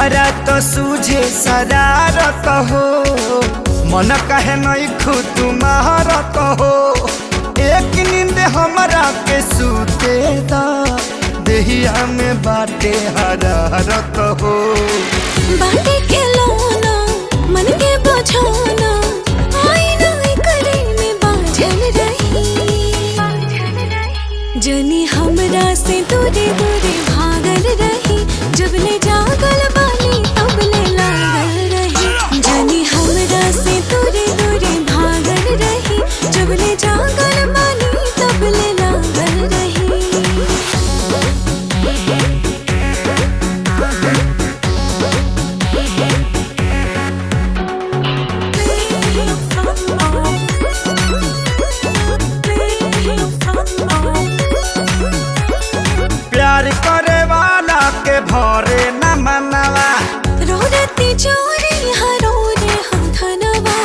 हमारा तो सूझे शरारत हो मन कहे नहीं खुद तुम्हारत हो एक नींद हमारा के सूते दा देहिया में बाटे हरारत हो बाटे के लोना मन के बझाना आईना करे में बाझल रही जनी हमरा से दूरे दूरे भागल रही जब ले जागल बानी तब ले लागल रही जनी हमरा से दूरे दूरे भागल रही जब ले जागल बानी तब ले लागल रही प्यार करे वाला के भरे न मनवा रोरती चोरी हरो रे हम धनवा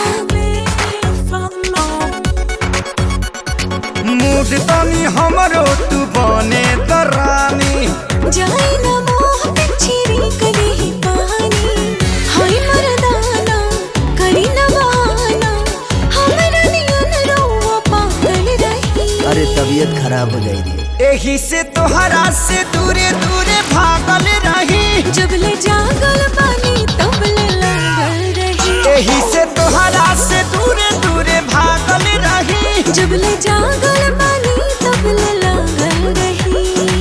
मूड तनी हमरो तू बने दरानी जाई न मोह पिछरी कली ही पानी हाय मरदाना करी न बहाना हमरा नियन रोवा पागल रही अरे तबीयत खराब हो जाएगी एही से तोहरा से दूरे दूरे भागल रही जब ले जागल पानी तब ले लागल रही एही से तोहरा से दूरे दूरे भागल रही जब ले जागल पानी तब ले लागल रही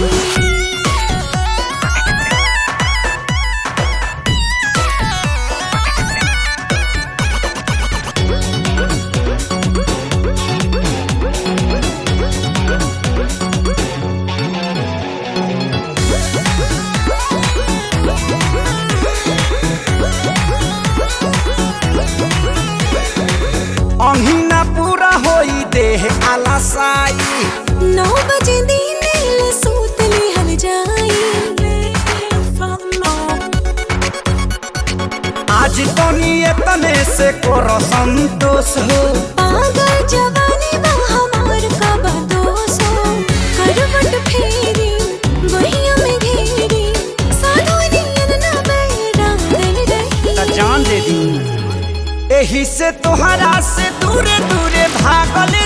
अहिना पूरा होई देह आलसाई नौ बजे दिन ले सूत लिहल जाई आज तनी एतने से करो संतोष हो पागल जवानी बा हमार का बदोसो करवट फेरी बहिया में घेरी साधु नियन न बैरागल रही त जान दे दी एही से तोहरा से दूरे दूरे भागल